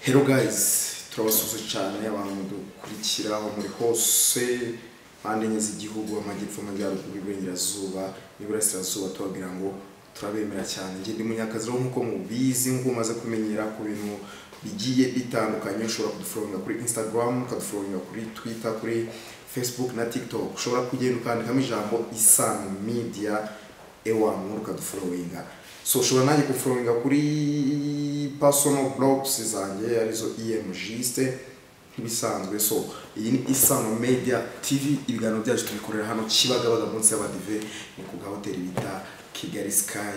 Hello guys turabasuhuza cyane abantu mudukurikira aho muri hose mpande enye z'igihugu amajyepfo amajyaruguru iburengerazuba n'iburasirazuba tubabwira ngo turabemera cyane njye ndi munyakazi rero nk'uko mubizi nk'uko umaze kumenyera ku bintu bigiye bitandukanye ushobora kuduforominga kuri instagram ukaduforominga kuri twitter kuri facebook na tiktok ushobora kugenda ukandikamo ijambo isano media ewa nkuru ukaduforominga so ushobora nanjye guforominga kuri personal blogs zanjye arizo emjiste nk'ibisanzwe so iyi ni isano media tv ibiganiro byacu tubikorera hano kibagabaga munsi y'abadive ni ku gahoteli bita kigali sky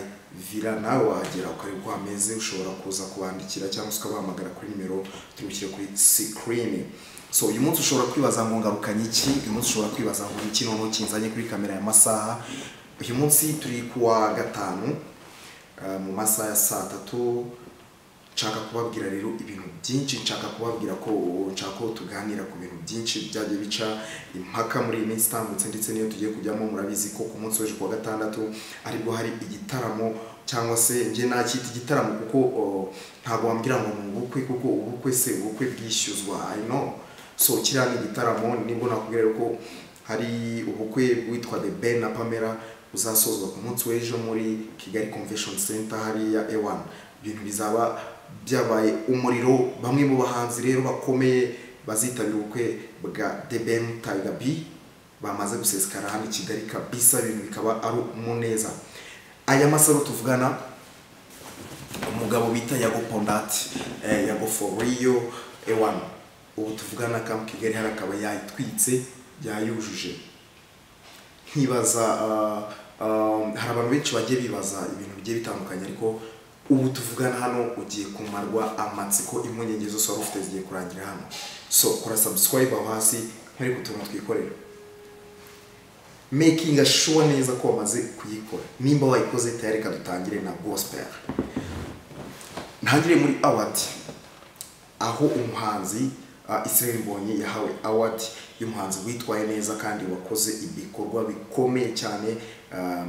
villa nawe wahagera ukareba uko hameze ushobora kuza kubandikira cyangwa se ukabahamagara kuri nimero tubishyire kuri sikirini so uyu munsi ushobora kwibaza ngo ngarukanye iki uyu munsi ushobora kwibaza ngo ni iki noneho kinzanye kuri kamera ya masaha uyu munsi turi kuwa gatanu Uh, mu masaha ya saa tatu nshaka kubabwira rero ibintu byinshi nshaka kubabwira ko nshaka ko tuganira ku bintu byinshi byagiye bica impaka muri iyi minsi itambutse ndetse n'iyo tugiye kujyamo murabizi ko ku munsi w'ejo kuwa gatandatu aribwo hari igitaramo cyangwa se njye nakita igitaramo kuko uh, ntabwo wambwira ngo ni ubukwe kuko ubukwe se ubukwe bwishyuzwa i know so kiriya ni igitaramo nibwo nakubwira rero ko hari ubukwe bwitwa the ben na pamela uzasozwa ku munsi w'ejo muri kigali convention center hariya ewan ibintu bizaba byabaye umuriro bamwe mu bahanzi rero bakomeye bazitabira ubukwe bwa deben tiger b bamaze gusesekara hano i kigali kabisa ibintu bikaba ari umuneza aya masaro tuvugana umugabo bita yago pondati eh, yago foriyo ewan ubu tuvugana kam kigali hari akaba yayitwitse yayujuje nkibaza hari abantu benshi bagiye bibaza ibintu bigiye bitandukanye ariko ubu tuvugana hano ugiye kumarwa amatsiko impungenge zose wari ufite zigiye kurangira hano so kora subscribe aho hasi nkwereke utuntu twikorera making sure neza ko wamaze kuyikora nimba wayikoze tayari reka dutangire na gospel ntangire muri awadi aho umuhanzi Israel Mbonyi yahawe award y'umuhanzi witwaye neza kandi wakoze ibikorwa bikomeye cyane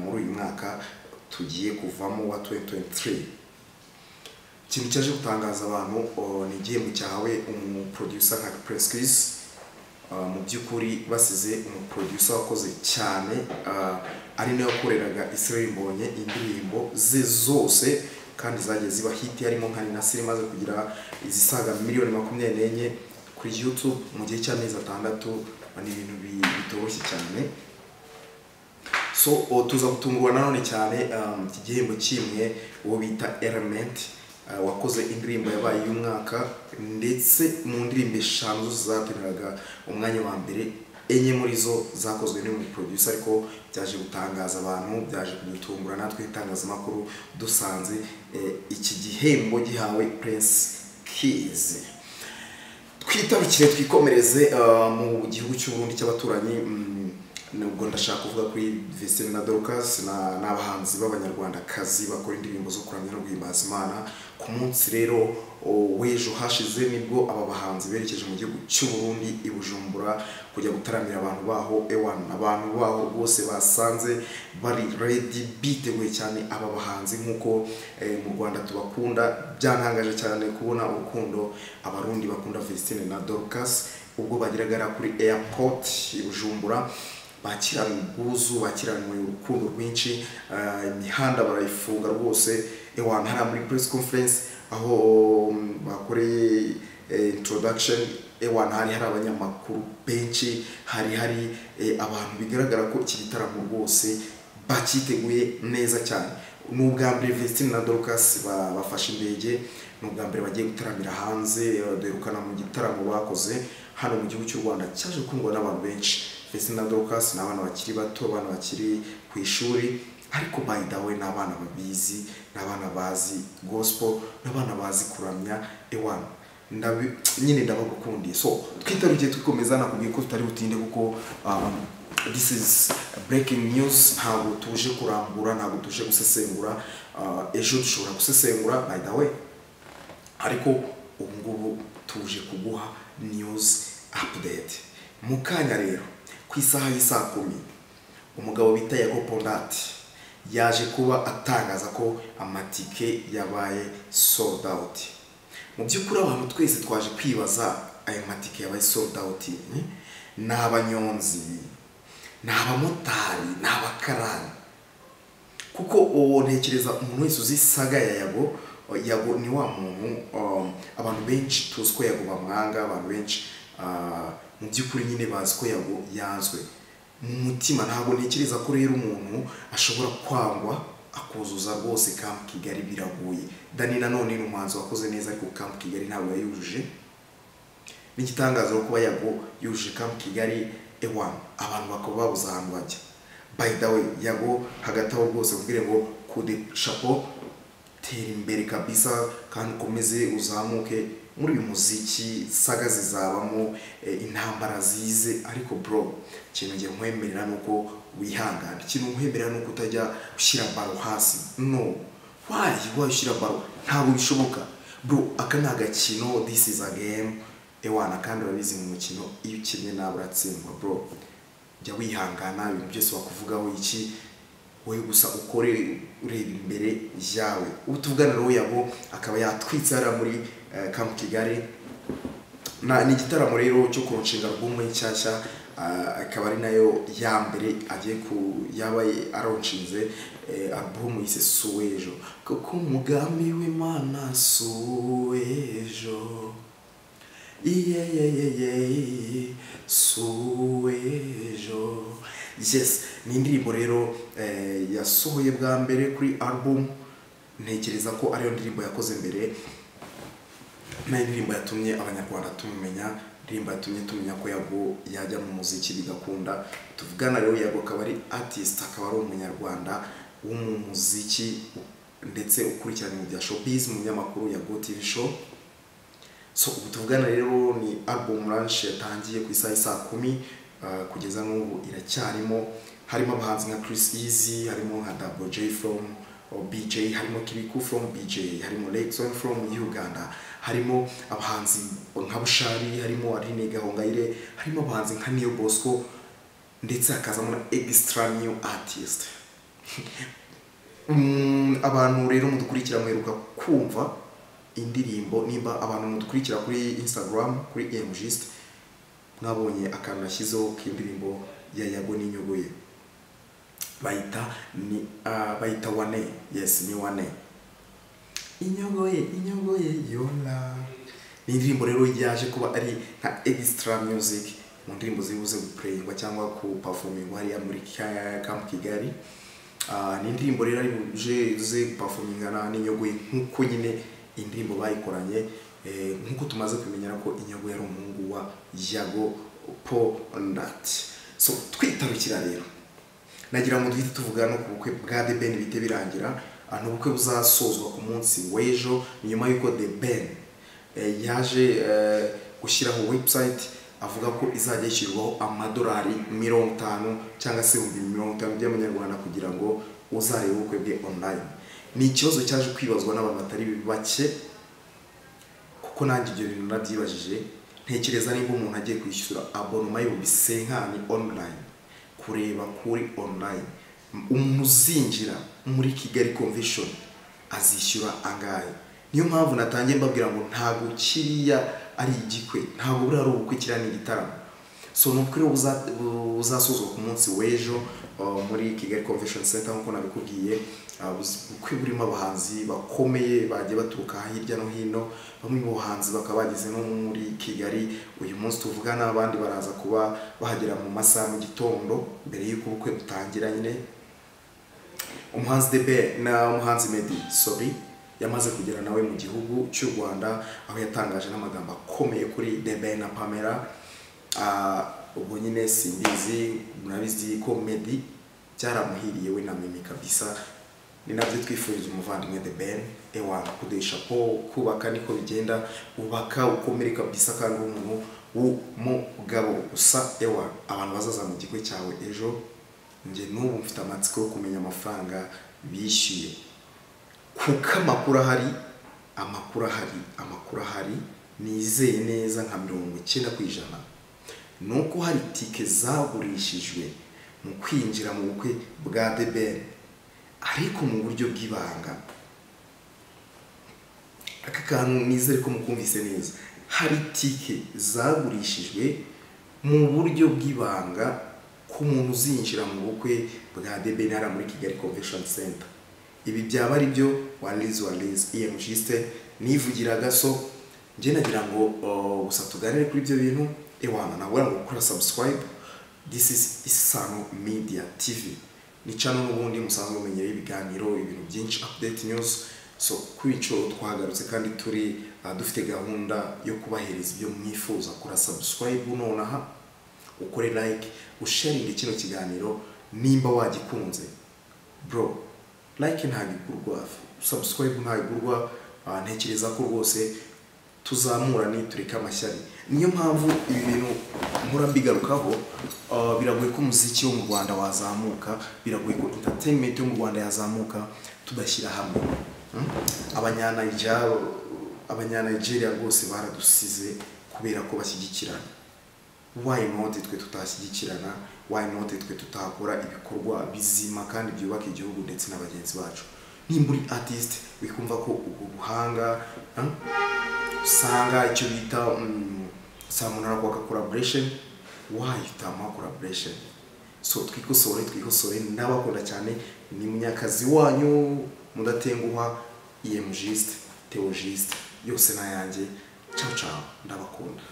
muri uyu mwaka tugiye kuvamo wa 2023 ikintu cyaje gutangaza abantu ni igihembo cyahawe umuproducer nka Presquis mu by'ukuri basize umuproducer wakoze cyane ari nawe yakoreraga Israel Mbonyi indirimbo ze zose kandi zagiye ziba hit harimo nka Ninasiri imaze kugira izisaga miliyoni makumyabiri n'enye kuri YouTube mu gihe cy'amezi atandatu ni ibintu bitoroshye cyane so tuza gutungurwa nanone cyane iki gihembo kimwe uwo bita element wakoze indirimbo yabaye y'umwaka ndetse mu ndirimbo eshanu zatereraga umwanya wa mbere enye muri zo zakozwe n'uyu producer ariko byaje gutangaza abantu byaje kudutungura natwe itangazamakuru dusanze iki gihembo gihawe Prince Kiss twitarukire twikomereze mu gihugu cy'uburundi cy'abaturanyi nubwo ndashaka kuvuga kuri vesine na dorukasi ni abahanzi b'abanyarwandakazi bakora indirimbo zo kuramya no guhimbaza imana ku munsi rero w'ejo hashize nibwo aba bahanzi berekeje mu gihugu cy'uburundi i bujumbura kujya gutaramira abantu baho ewana abantu baho bose basanze bari redi biteguye cyane aba bahanzi nk'uko mu rwanda tubakunda byantangaje cyane kubona urukundo abarundi bakunda vesine na dorukasi ubwo bageraga kuri airport i bujumbura bakiranwe ubwuzu bakiranwe urukundo rwinshi imihanda barayifunga rwose ewana hariya muri press conference aho bakoreye introduction ewana hari hari abanyamakuru benshi hari hari abantu bigaragara ko iki gitaramo rwose bakiteguye neza cyane ni ubwa mbere Vestine na Dorcas bafashe indege ni ubwa mbere bagiye gutaramira hanze duherukana mu gitaramo bakoze hano mu gihugu cy'u Rwanda cyaje kundwa n'abantu benshi Vestine na Dorcas ni abana bakiri bato abana bakiri ku ishuri ariko by the way ni abana babizi ni abana bazi gospel ni abana bazi kuramya ewana nyine ndabagukundiye so twitarugiye tukomeza nakubwiye ko tutari butinde kuko this is breaking news ntabwo tuje kurambura ntabwo tuje gusesengura ejo dushobora gusesengura by the way ariko ubu ngubu tuje kuguha news update mu kanya rero ku isaha y'isaa kumi umugabo bita yago pondati yaje kuba atangaza ko amatike yabaye sold out mu by'ukuri abantu twese twaje kwibaza ayo matike yabaye sold out ni abanyonzi ni abamotari ni abakarani kuko ubu ntekereza umuntu wese uzi saga ya yabo yabo ni wa muntu um, abantu benshi tuzi ko yabo bamwanga abantu benshi ah, mu by'ukuri nyine bazi ko yabo yanzwe mu mutima ntabwo ntekereza ko rero umuntu ashobora kwangwa akuzuza rwose kampu kigali biragoye dani nanone ni umuhanzi wakoze neza ariko kampu kigali ntabwo yayujuje n'igitangaza kuba yabo yujuje kampu kigali ewan abantu bakaba babuze ahantu bajya by the way yabo hagati aho rwose ubwire ngo kude shapo tera imbere kabisa kandi ukomeze uzamuke muri uyu muziki saga zizabamo eh, intambara zize ariko bro ikintu ngiye nkwemerera ni uko wihangana ikintu nkwemerera ni uko utajya ushyira baro hasi no why why ushyira baro ntabwo bishoboka bro aka ni agakino this is a game ewana kandi urabizi mu mukino iyo ukinnye nawe uratsindwa bro jya wihangana ibintu byose bakuvugaho iki wowe gusa ukore ureba imbere yawe ubu tuvugana nawe yabo akaba yatwitse hariya muri eh, camp kigali Na- ni igitaramo rero cyo kurushinga album nshyashya ah, akaba ari nayo ya mbere agiye ku yaba aronshinze eh, album yise suwejo kuko umugambi w'imana suwejo iyeyeyeye suwejo yes ni indirimbo rero eh, yasohoye bwa mbere kuri album ntekereza ko ariyo ndirimbo yakoze mbere nayo indirimbo yatumye abanyarwanda tumumenya indirimbo yatumye tumenya ko yabo yajya mu muziki bigakunda tuvugana rero yabo akaba ari artist akaba ari umunyarwanda wo mu muziki ndetse ukurikirana ibintu bya showbiz mu binyamakuru ya go tv show so ubu tuvugana rero ni album launch yatangiye ku isaha saa kumi ah, kugeza n'ubu iracyarimo harimo abahanzi nka Chris Easy harimo nka Double J from oh, BJ harimo Kibiku from BJ harimo Lexon from Uganda harimo abahanzi nka Bushari harimo Aline Gahongayire harimo abahanzi nka Neo Bosco ndetse hakazamo na extra new artist Mm, abantu rero mudukurikira mweruka kumva indirimbo nimba abantu mudukurikira kuri instagram kuri emjist mwabonye akantu nashyizeho k'indirimbo ya yago n'inyungu ye bayita ni ah, bayita wane yes ni wane inyungu ye inyungu ye yola ni indirimbo rero yaje kuba ari nka extra music mu ndirimbo ziri buze gupureyingwa cyangwa kupafomingwa hariya muri Ka- camp kigali Ah, ni indirimbo rero ari buje ze gupafomingana n'inyogoye nk'uko nyine indirimbo bayikoranye eh, nk'uko tumaze kumenyera ko inyogo yari umuhungu wa yago polndati so twitarukira rero nagira ngo duhite tuvuga no ku bukwe bwa the ben bite birangira Ah, ni ubukwe buzasozwa ku munsi w'ejo ni nyuma y'uko the ben eh, yaje eh, gushyiraho website avuga ko izajya yishyurwaho amadolari mirongo itanu cyangwa se ibihumbi mirongo itanu by'amanyarwanda kugira ngo uzarebe ubukwe bwe online ni ikibazo cyaje kwibazwa n'abantu batari bake kuko nanjye ibyo bintu nabyibajije ntekereza niba umuntu agiye kwishyura abonoma y'ibihumbi senkani online kureba kuri online umuntu uzinjira muri kigali convention azishyura angahe niyo mpamvu natangiye mbabwira ngo ntabwo kiriya ari igikwe ntabwo buriya ari ubukwe kiriya ni igitaramo so ni ubukwe rero buza- bu- buzasozwa ku munsi w'ejo uh, muri kigali convention center nk'uko nabikubwiye uh, buzi- ubukwe burimo abahanzi bakomeye bagiye baturuka hirya no hino bamwe mu bahanzi bakaba bageze no muri kigali uyu munsi tuvugana abandi baraza kuba bahagera mu masaha mu gitondo mbere y'uko ubukwe butangira nyine umuhanzi debe na umuhanzi medi sorry yamaze kugera nawe mu gihugu cy'u rwanda aho yatangaje n'amagambo akomeye kuri debe na pamela Ah, ubwo nyine simbizi murabizi ko medi byaramuhiriye we na mimi kabisa ni nabyo twifuriza umuvandimwe the ben ewa kudesha po kubaka niko bigenda ubaka ukomere kabisa kandi uri umuntu w'umugabo gusa ewa abantu bazaza mu gigo cyawe ejo njye n'ubu mfite amatsiko yo kumenya amafaranga bishyuye kuko amakuru ahari amakuru ahari amakuru ahari nizeye neza nka mirongo icyenda ku ijana ni uko hari tike zagurishijwe mu kwinjira mu bukwe bwa the ben ariko mu buryo bw'ibanga aka kantu nizere ko mukumvise neza hari itike zagurishijwe mu buryo bw'ibanga ku muntu uzinjira mu bukwe bwa debenara muri kigali convention center ibi byaba ari byo warizi warizi emujisite nivugira agaso njye nagira ngo uh, gusa tuganire kuri ibyo bintu ewana nabura ngo gukora subscribe this is isano media tv ni channel n'ubundi musanzwe mumenyeraho ibiganiro ibintu byinshi update news so kuri icyo twagarutse kandi turi uh, dufite gahunda yo kubahereza ibyo mwifuza kora subscribe nonaha ukore like usharinge kino kiganiro nimba wagikunze bro like ntabwo igurwa subscribe ntabwo igurwa uh, ntekereza ko rwose tuzamura nitureka amashyari niyo mpamvu ibi bintu mpora mbigarukaho uh, biragoye ko umuziki wo mu rwanda wazamuka biragoye ko entertainment yo mu rwanda yazamuka tudashyira hamwe Hmm? abanyanayija abanyanayigeria rwose baradusize kubera ko bashyigikirana why not twe tutashyigikirana why not twe tutakora ibikorwa bizima kandi byubaka igihugu ndetse na bagenzi bacu nimba uri artist wikumva ko ubwo buhanga hmm? usanga icyo bita mm, saa munara kwaka collaboration wahitamo collaboration so twikosore twikosore ndabakunda cyane ni munyakazi wanyu mudatenguha emujisite teojisite yose n'ayanjye ciao ciao ndabakunda